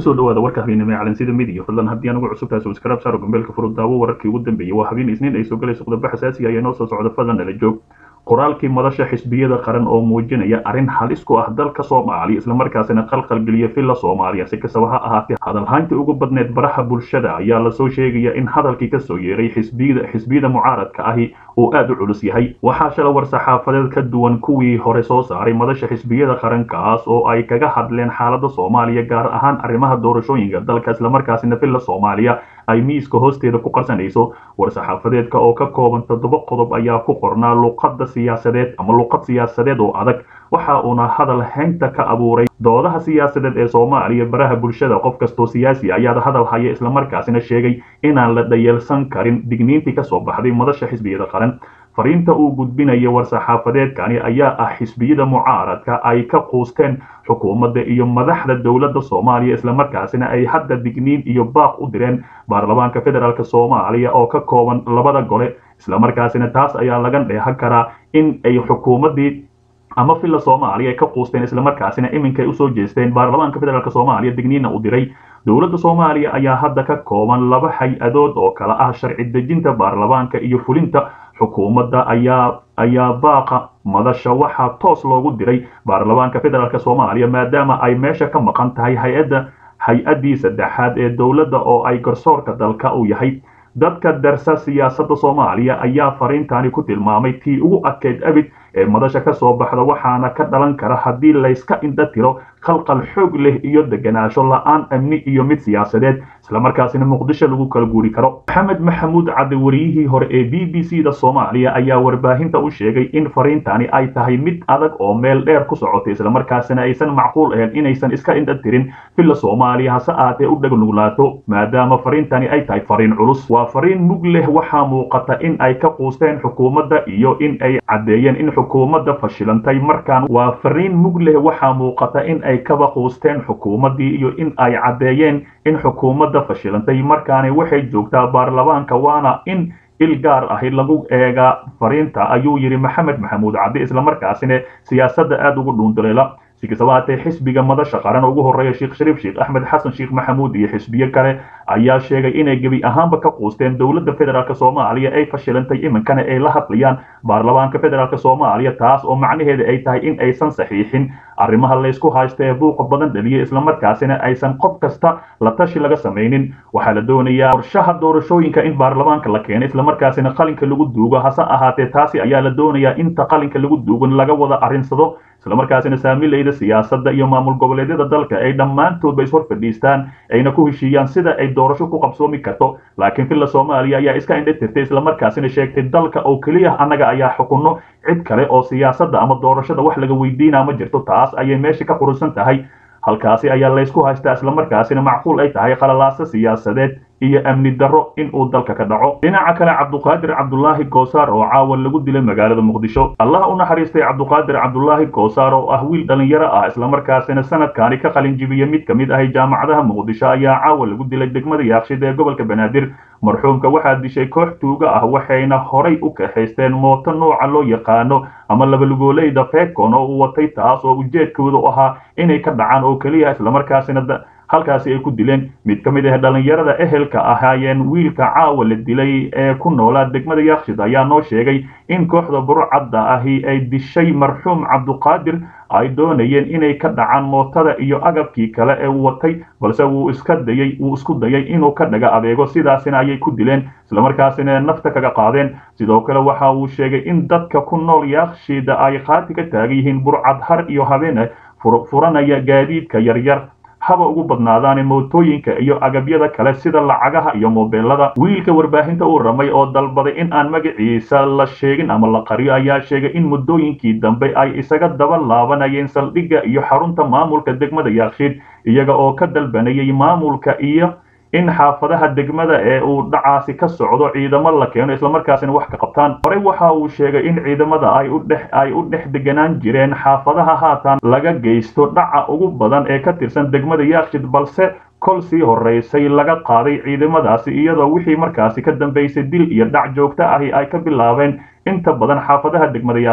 kusoo dhawaada warka habeenimo ee calansida midiya fadlan haddii anugu cusubtahay subscribe saaro gambeelka furud daawo wararkii ugu dambeeyey waa habeen isniin ay soo galayso qodobbo xasaasiga ayaa inoo soo socda fadlan nala joog qoraalkii madasha xisbiyada qaran oo muujinaya arrin halis ku ah dalka soomaaliya islamarkaasina qalqalgeliya villa soomaaliya si kastaba ha ahaatee hadalhayntii ugu badneed baraha bulshada ayaa lasoo sheegaya in hadalkii kasoo yeeray xisbiyada xisbiyada mucaaradka ahi uu aada u culus yahay waxaa shala war saxaafadeed ka duwan kuwii hore soo saaray madasha xisbiyada qarankaas oo ay kaga hadleen xaalada soomaaliya gaar ahaan arrimaha doorashooyinka dalka islamarkaasina villa soomaaliya ay miiska hoosteeda ku qarsanayso war-saxaafadeedka oo ka kooban toddoba qodob ayaa ku qornaa luqadda siyaasadeed ama luqad siyaasadeed oo adag waxa uuna hadal haynta ka abuuray doodaha siyaasadeed ee soomaaliya baraha bulshada qof kastoo siyaasi ayaad hadal haya islamarkaasina sheegay inaan la dhayeelsan karin digniintii kasoo baxday madasha xisbiyada qaran fariinta uu gudbinaya war-saxaafadeedkani ayaa ah xisbiyada mucaaradka ay ka quusteen xukuumadda iyo madaxda dowladda soomaaliya islamarkaasina ay hadda digniin iyo baaq u direen baarlamaanka federaalk soomaaliya oo ka kooban labada gole islamarkaasina taas ayaa laga dheehan karaa in ay xukuumaddii ama villa soomaaliya ay ka quusteen islamarkaasina iminkay usoo jeesteen baarlamaanka federaalk soomaaliya digniinna u diray dowladda soomaaliya ayaa hadda ka kooban laba hay-adood oo kala ah sharci dejinta baarlamaanka iyo fulinta xukuumadda ayaa ayaa baaqa madasha waxaa toos loogu diray baarlamaanka federaalk soomaaliya maadaama ay meesha ka maqan tahay hay-adda hay-addii saddexaad ee dowladda oo ay garsoorka dalka u yahay dadka darsa siyaasadda soomaaliya ayaa fariintani ku tilmaamay tii ugu adkeyd abid ee madasha ka soo baxda waxaana ka dhalan kara haddii layska indha tiro qalqal xoog leh iyo deganaansho la-aan amni iyo mid siyaasadeed islamarkaasina muqdisho lagu kala guuri karo maxamed maxamuud cadde wariyihii hore ee b b c da soomaaliya ayaa warbaahinta u sheegay in fariintani ay tahay mid adag oo meel dheer ku socotay islamarkaasina aysan macquul ahayn inaysan iska indha tirin villa soomaaliya hase aatee u dhegnuglaato maadaama fariintani ay tahay fariin culus waa fariin mug leh waxaa muuqata in ay ka quusteen xukuumadda iyo in ay caddeeyeen in xukuumadda fashilantay markaan waa fariin mug leh waxaa muuqata in ay kaba quusteen xukuumaddii iyo in ay caddeeyeen in xukuumadda fashilantay markaani waxay joogtaa baarlamaanka waana in il gaar ahi lagu eegaa fariinta ayuu yidhi maxamed maxamuud caddi islamarkaasina siyaasadda aada ugu dhuunduleela si kastaba haatee xisbiga madasha qaran ugu horreeya sheekh shariif sheekh axmed xasan sheekh maxamuud iyo xisbiyo kale ayaa sheegay inay gebi ahaanba ka quusteen dowladda federaalk soomaaliya ay fashilantay iminkana ay la hadlayaan baarlamaanka federaalk soomaaliya taas oo macnaheeda ay tahay in aysan saxiixin arrimaha laysku haysta ee buuqa badan dhaliya islamarkaasina aysan qof kasta la tashi laga samaynin waxaa la doonayaa qorshaha doorashooyinka in baarlamaanka la keeno islamarkaasina qalinka lagu duugo hase ahaatee taasi ayaa la doonayaa inta qalinka lagu duugan laga wada arrinsado islamarkaasina saamilayda siyaasadda iyo maamul goboleedyada dalka ay dhammaantoodba ishor fadhiistaan ayna ku heshiiyaan sida ay doorasho ku qabsoomi karto laakiin villa soomaaliya ayaa iska indha tirtay islamarkaasina sheegtay dalka oo keliya annaga ayaa xukunno cid kale oo siyaasadda ama doorashada wax laga weydiinaa ma jirto taas ayay meesha ka qurusan tahay halkaasi ayaa laysku haystaa islamarkaasina macquul ay tahay qalalaaso siyaasadeed iyo amni darro in uu dalka ka dhaco dhinaca kale cabduqaadir cabdulaahi goosaar oo caawa lagu dilay magaalada muqdisho allah u naxariistay cabduqaadir cabdulaahi goosaar oo ah wiil dhallinyaro ah islamarkaasina sanadkaani ka qalin jibiya mid ka mid ahay jaamacadaha muqdisho ayaa caawa lagu dilay degmada yaaqshid ee gobolka banaadir marxuumka waxaa dishay koox tuuga ah waxayna horay u kaxaysteen mooto nooca loo yaqaano ama labalugoolayda fekon oo uu watay taas oo ujeedkoodu ahaa inay ka dhacaan oo keliya islamarkaasina halkaasi ay ku dileen mid ka mid ah dhallinyarada ehelka ahaayeen wiilka caawa la dilay ee ku noolaa degmada yaakshid ayaa noo sheegay in kooxda burcadda ahi ay dishay marxuum cabduqaadir ay doonayeen inay ka dhacaan mootada iyo agabkii kale ee uu watay balse wuu iska dayay wuu isku dayay inuu ka dhaga adeego sidaasina ayay ku dileen islamarkaasina nafta kaga qaadeen sidoo kale waxa uu sheegay in dadka ku nool yaakshida ay qaati ka taagan yihiin burcad har iyo habeen furanaya gaadiidka yaryar haba ugu badnaadaane mootooyinka iyo agabyada kale sida lacagaha iyo moobeelada wiilka warbaahinta uu ramay oo dalbaday in aan magaciisa la sheegin ama la qariyo ayaa sheegay in muddooyinkii dambe ay isaga daba laabanayeen saldhigga iyo xarunta maamulka degmada yaakshiid iyaga oo ka dalbanayay maamulka iyo in xaafadaha degmada ee uu dhacaasi ka socdo ciidamo la keeno islamarkaasina wax ka qabtaan horey waxa uu sheegay in ciidamada ay u dhex ay u dhex deganaan jireen xaafadaha haatan laga geysto dhaca ugu badan ee ka tirsan degmada yaakshid balse kol sii horeysay laga qaaday ciidamadaasi iyadoo wixii markaasi ka dambeysay dil iyo dhac joogto ahi ay ka bilaabeen inta badan xaafadaha degmada yaakshid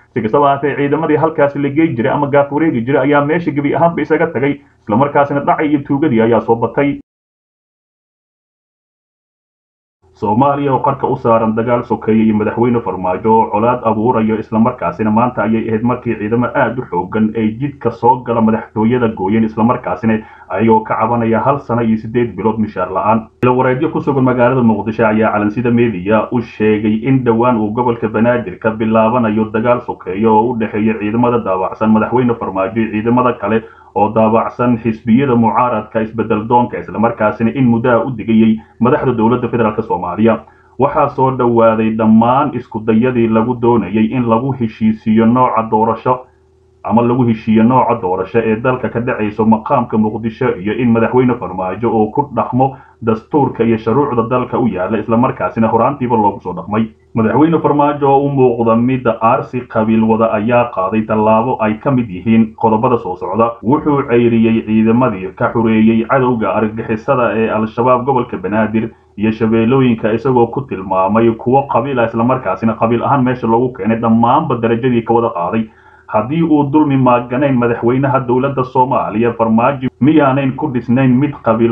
si kastaba ahaatee ciidamadii halkaasi la geey jiray ama gaaf wareegi jiray ayaa meesha gebi ahaanba isaga tagay islamarkaasina dhacay iyo tuugadii ayaa soo batay soomaaliya oo qarka u saaran dagaal sokeeye iyo madaxweyne farmaajo oo colaad abuurayo islamarkaasina maanta ayay ahayd markii ciidamo aad u xoogan ay jidka soo gala madaxtooyada gooyeen islamarkaasina ayagoo ka cabanaya hal sano iyo siddeed bilood mishaar la-aan ilawareedyo ku sugan magaalada muqdisho ayaa calansida meediya u sheegay in dhowaan uu gobolka banaadir ka bilaabanayo dagaal sokeeye oo u dhexeeya ciidamada daawacsan madaxweyne farmaajo iyo ciidamada kale oo daabacsan xisbiyada mucaaradka isbedel doonka islamarkaasina in muddaha u digayay madaxda dowladda federaalk soomaaliya waxaa soo dhowaaday dhammaan iskudayadii lagu doonayay in lagu heshiisiiyo nooca doorasho ama lagu heshiiyo nooca doorasho ee dalka ka dhacayso maqaamka muqdisho iyo in madaxweyne farmaajo uu ku dhaqmo dastuurka iyo shuruucda dalka u yaala islamarkaasina horaantiiba loogu soo dhaqmay madaxweyne farmaajo oo u muuqda midda aarsi qabiil wada ayaa qaaday tallaabo ay ka mid yihiin qodobada soo socda wuxuu ceyriyey ciidamadii ka xureeyey cadowga argagixisada ee al-shabaab gobolka banaadir iyo shabeellooyinka isagoo ku tilmaamay kuwo qabiil ah islamarkaasina qabiil ahaan meesha loogu keenay dhammaanba darajadii ka wada qaaday haddii uu dulmi maaganayn madaxweynaha dowladda soomaaliya farmaajo miyaanayn ku dhisnayn mid qabiil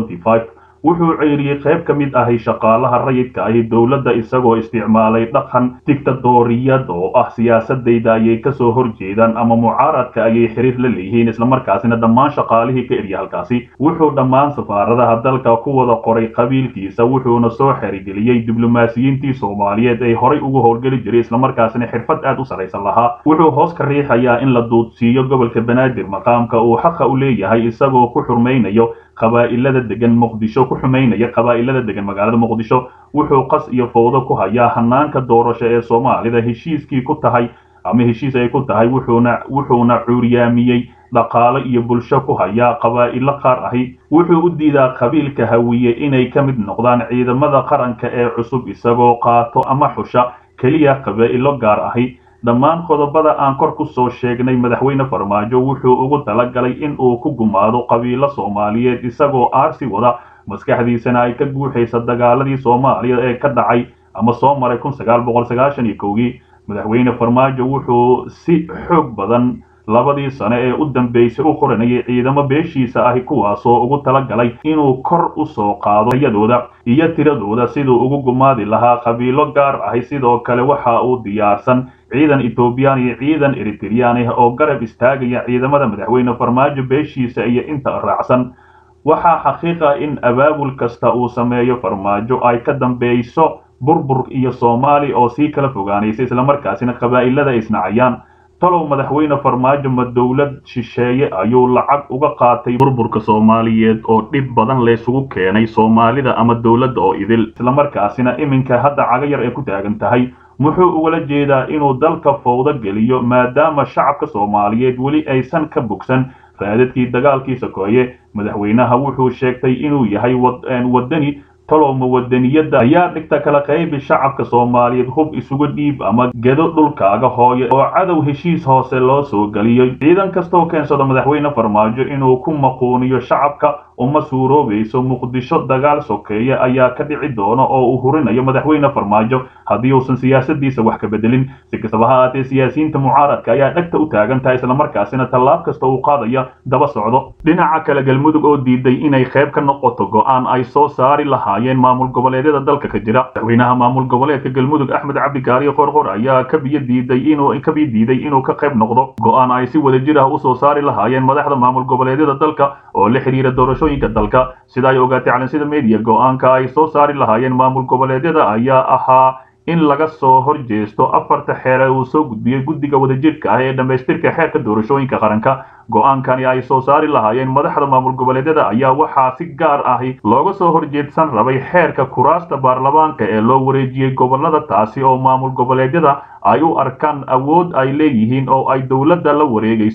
wuxuu ceyriyey qayb ka mid ahi shaqaalaha rayidka ahi dowladda isagoo isticmaalay dhaqan digtadooriyad oo ah siyaasadayda ayay kasoo horjeedaan ama mucaaradka ayay xiriir la leeyihiin islamarkaasina dhammaan shaqaalihii ka erya halkaasi wuxuu dhammaan safaaradaha dalka ku wada qoray qabiilkiisa wuxuuna soo xerigeliyey diblomaasiyiintii soomaaliyeed ay horay ugu howlgeli jiray islamarkaasina xirfad aad u sarraysan lahaa wuxuu hoos ka riixayaa in la duudsiiyo gobolka banaadir maqaamka uu xaqa u leeyahay isagoo ku xurmaynayo qabaa'ilada degan muqdisho ku xumaynaya qabaa'ilada degan magaalada muqdisho wuxuu qas iyo fowdo ku hayaa hanaanka doorasho ee soomaalida heshiiskii ku tahay ama heshiis ay ku tahay wuxuuna wuxuuna cuuryaamiyey dhaqaalo iyo bulsho ku hayaa qabaa'ilo qaar ahi wuxuu u diidaa qabiilka hawiye inay ka mid noqdaan ciidamada qaranka ee cusub isagoo qaato ama xusha keliya qabaa'ilo gaar ahi dhammaan qodobada aan kor ku soo sheegnay madaxweyne farmaajo wuxuu ugu talagalay in uu ku gumaado qabiilo soomaaliyeed isagoo aarsi wada maskaxdiisana ay ka guuxaysa dagaaladii soomaaliya ee ka dhacay ama soo maray kun sagaal boqol sagaashan iyo kowgii madaxweyne farmaajo wuxuu si xoog badan labadii sane ee u dambeysay u qoranayay ciidamo beeshiisa ahi kuwaasoo ugu talagalay inuu kor u soo qaado yadooda iyo tiradooda siduu ugu gumaadi lahaa qabiilo gaar ahi sidoo kale waxa uu diyaarsan ciidan etoobiyaan iyo ciidan eritreyaan ah oo garab istaagaya ciidamada madaxweyne farmaajo beeshiisa iyo inta raacsan waxaa xaqiiqa in abaabul kasta uu sameeyo farmaajo ay ka dambeyso burbur iyo soomaali oo sii kala fogaanaysa islamarkaasina qabaa'ilada ay isnacayaan talow madaxweyne farmaajo ma dowlad shisheeye ayuu lacag uga qaatay burburka soomaaliyeed oo dhib badan laysugu keenay soomaalida ama dowladda oo idil islamarkaasina iminka hadda cagayar ay ku taagan tahay muxuu ugala jeedaa inuu dalka fowdo geliyo maadaama shacabka soomaaliyeed weli aysan ka bogsan raadadkii dagaalkii sokeeye madaxweynaha wuxuu sheegtay inuu yahay wadani tolowma wadaniyadda ayaa dhigta kala qaybi shacabka soomaaliyeed hub isugu dhiib ama gedo dhulkaaga hooye oo cadow heshiis hoose loo soo geliyo ciidan kastoo keensado madaxweyne farmaajo inuu ku maquuniyo shacabka uma suuroobayso muqdisho dagaal sokeeye ayaa ka dhici doona oo uu hurinayo madaxweyne farmaajo haddii uusan siyaasadiisa wax ka bedelin si kastaba ha aatee siyaasiyiinta mucaaradka ayaa dhegta u taagan tahay islamarkaasina tallaab kasta uu qaadaya daba socdo dhinaca kale galmudug oo diiday inay qayb ka noqoto go'aan ay soo saari lahaayeen maamul goboleedyada dalka ka jira madaxweynaha maamul goboleedka galmudug axmed cabdikaariyo qorqor ayaa kabiyo diiday inuu kabiyo diiday inuu ka qayb noqdo go'aan ay si wadajir ah usoo saari lahaayeen madaxda maamul goboleedyada dalka oo la xiriira doorashooyinka dalka sida ay ogaatay calansida media go'aanka ay soo saari lahaayeen maamul goboleedyada ayaa ahaa in laga soo horjeesto afarta xeer ee uu soo gudbiyey guddiga wadajirka ah ee dhammaystirka xeerka doorashooyinka qaranka go'aankani ay soo saari lahaayeen madaxda maamul goboleedyada ayaa waxaa si gaar ahi looga soo horjeedsan rabay xeerka kuraasta baarlamaanka ee loo wareejiyey gobolada taasi oo maamul goboleedyada ay u arkaan awood ay leeyihiin oo ay dowladda la wareegayso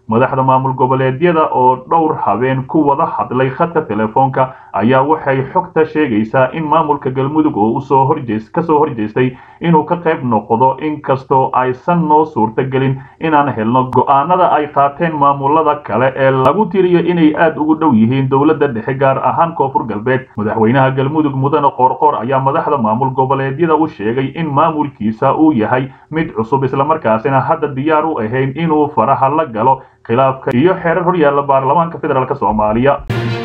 madaxda maamul goboleedyada oo dhowr habeen ku wada hadlay khadka telefoonka ayaa waxay xogta sheegaysaa in maamulka galmudug oo usoo horjees kasoo horjeestay inuu ka qayb noqdo inkastoo aysan noo suurtagelin inaan helno go-aanada ay qaateen maamulada kale ee lagu tiriyo inay aada ugu dhow yihiin dowladda dhexe gaar ahaan koonfur galbeed madaxweynaha galmudug mudane qoorqoor ayaa madaxda maamul goboleedyada u sheegay in maamulkiisa uu yahay mid cusub islamarkaasina hadda diyaar u ahayn inuu faraha la galo khilaafka iyo xeerar horyaalla baarlamaanka federaalk soomaaliya